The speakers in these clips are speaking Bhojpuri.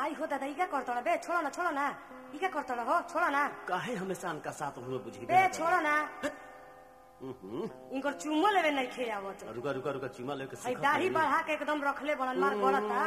आई हो दादा इका करतोड़ा बे छोड़ो ना छोड़ो ना इका करतोड़ा हो छोड़ो ना काहे हमेशा अनका साथ हुए बुझी बे छोड़ो ना हम्म, इनकर चुमो लेवे नहीं खे आवत रुका रुका रुका चुमा लेके आई सीखत दाढ़ी हई। बढ़ा के एकदम रखले बनन मार गलता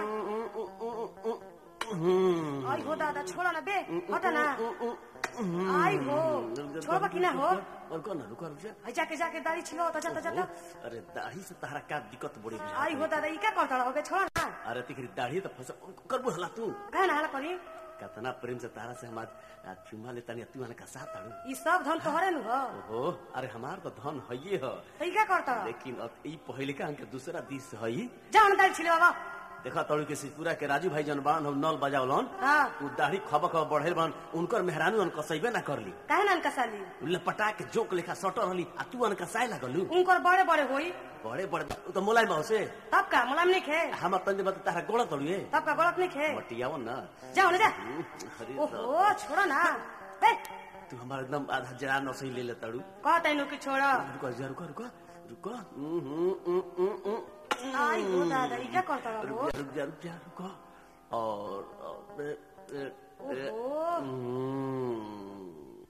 हम्म, आई हो दादा छोड़ो ना बे हटा ना आई हो छोड़बा कि ना हो रुका ना रुका रुका आई जाके जाके दाढ़ी छिलो ता जाता जाता अरे दाढ़ी से तारा का दिक्कत बड़ी बुझा आई हो दादा इका करतोड़ा हो बे छोड़ो ना अरे तिकरी दाढ़ी तो फस करबो हला तू कहे ना हाला करी कतना प्रेम से तारा से हम आज आज चुमा ले तनी तू का साथ आड़ू ई सब धन तोहरे नु हो ओहो अरे हमार तो धन हइये ह तो इका करतोड़ा लेकिन अब ई पहले का अंक दूसरा दिस हई जाओ ना दाढ़ी छिलो बाबा देखा तड़ू के सिपुरा के राजू भाई जन बान हम नल बजावलन हाँ उ दाढ़ी खब खब बढ़ेल बन उनकर मेहरानू अन कसैबे ना करली काहे ना इनका साली लपटा के जोक लेखा सटर रहली आ तू अन कसाए लागलू उनकर बड़े बड़े होई बड़े बड़े उ तो मोलाई बाव से तब का मुलायम नहीं खे हम तंजे बत तारा गोड़ा तड़ुए तब का गलत नहीं खे मटियाव ना जाओ ना जा हम्म, अरे ओहो छोड़ो ना ए तू हमारा एकदम आधा जरा नसई ले ले तड़ू कहता इनु कि छोड़ो रुको जा रुको रुको रुको हम्म, हम्म, हम्म, हम्म, हम्म। आई हो दादा ई क्या करता रुक हो जा रुक जा रुक जा रुको और और, ए, ए, ए, ओहो हम्म।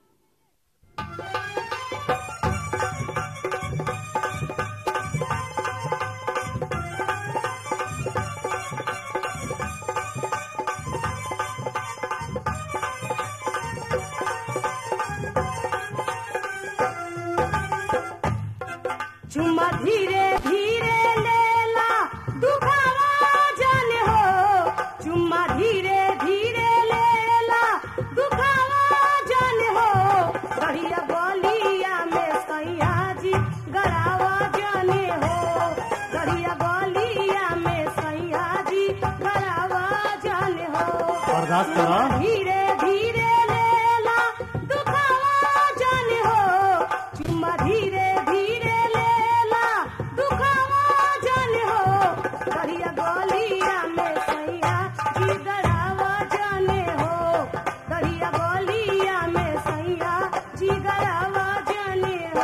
चुम्मा धीरे धीरे लेला दुखावा जाने हो चुम्मा धीरे धीरे लेला दुखावा जाने हो बढ़िया बलिया में सैया जी गरावा जाने हो बढ़िया बलिया में सैया जी गरावा जाने हो बर्दाश्त करो। धीरे धीरे लेला दुखावा जाने हो चुम्मा धीरे धीरे लेला दुखावा जाने हो बढ़िया गलिया में सैया जी गरावा जाने हो बढ़िया गलिया में सैया जी गरावा जाने हो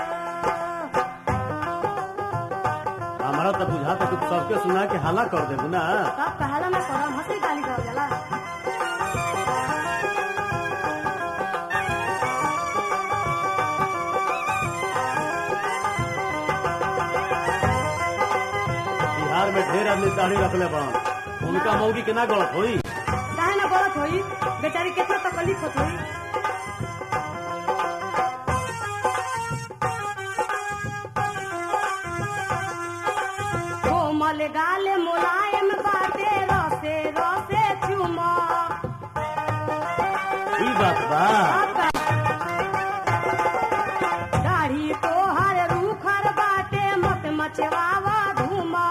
हमारा तो बुझा तो तू सबके सुना के हाला कर देबू ना तब कहला में करम हंसी गाली कर जाला बिहार में ढेर आदमी दाढ़ी रखले बन उनका मौगी के ना गलत होई काहे ना गलत होई बेचारी केतना तकलीफ होत होई कोमल गाल मुलायम बाटे रसे रसे चुमा ई बात बा दाढ़ी तोहर रूखर बाटे मत मचवावा धुमा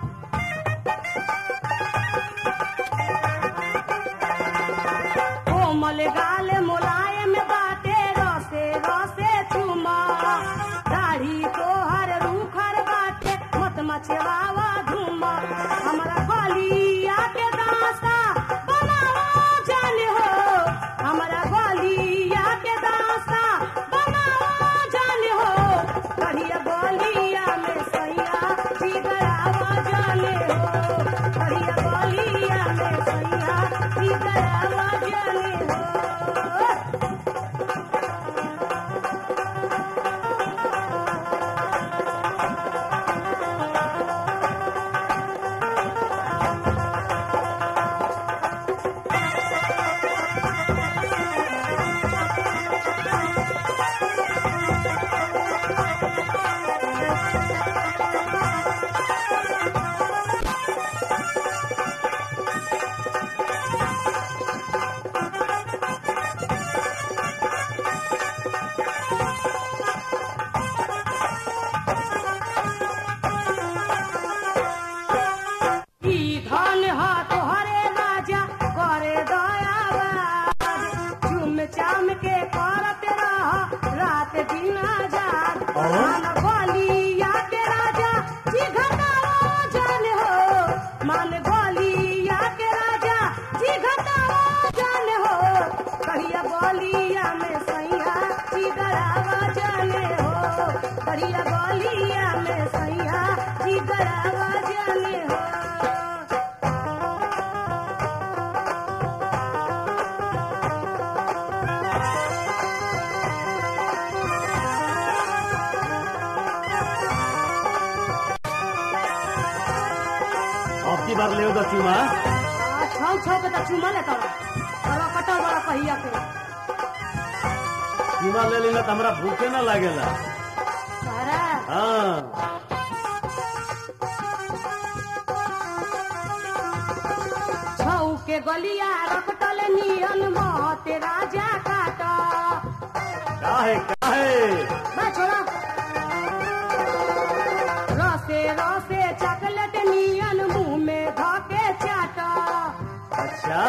कोमल गाल मुलायम बाटे रसे रसे चुमा दाढ़ी तोहर रूखर बाटे मत मचवावा धुमा हमरा गलिया के दासा बनावा जाने हो हमरा गलिया के दासा बनावा जाने हो बढ़िया गलिया में सैया जिगरावा जाने हो बढ़िया गलिया में सैया जिगरावा जाने हो ई धन हा तोहरे राजा करे दयावाद चुम चाम के करत रह रात दिन आजाद मान बलिया के राजा जी घटावा जान हो मान बलिया के राजा जी घटावा जान हो कहिया बलिया में सैया जी गरावा जाने हो कहिया बलिया में सैया जी गरावा जाने हो की बार ले दो चुमा छौ छौ के तो चुमा लेता बड़ा कटा बड़ा कहिया के चुमा ले लेना तो हमरा भूखे ना लागेला सारा हाँ छौ के गलिया रपटल नियन मते राजा काट काहे काहे बा छोड़ा रसे रसे चॉकलेट नियन मुंह में धके चाट अच्छा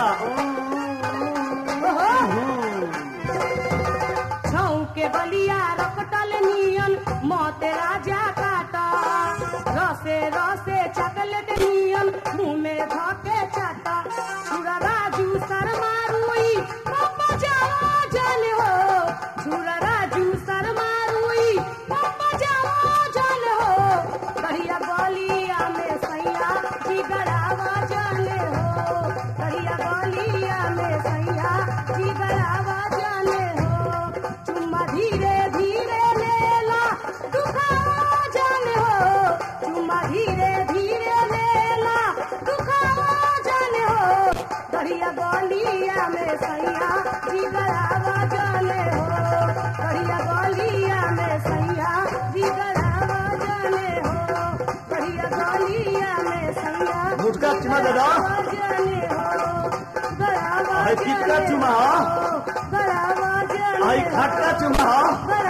ओहो हम्म। छौ के बलिया रपटल नियन मते राजा काट रसे रसे चॉकलेट नियन मुंह में धके चाट छुरा राजू शर्मा रुई पापा जाओ जल हो छुरा राजू शर्मा रुई पापा जाओ जल हो कहिया बलिया में सैया जिगरावा जाने हो कहिया बलिया में सैया जिगरावा जाने हो चुम्मा धीरे धीरे लेला दुखावा जाने हो चुम्मा धीरे धीरे लेला दुखावा जाने हो कहिया बलिया में सैया जिगरावा जाने हो कहिया बलिया में सैया जिगरावा जाने हो कहिया बलिया में सैया मुटका चुमा दे दो जाने हो गरावा आई कितना चुमा हो? गरावा जाने आई खटका चुमा हो गरावा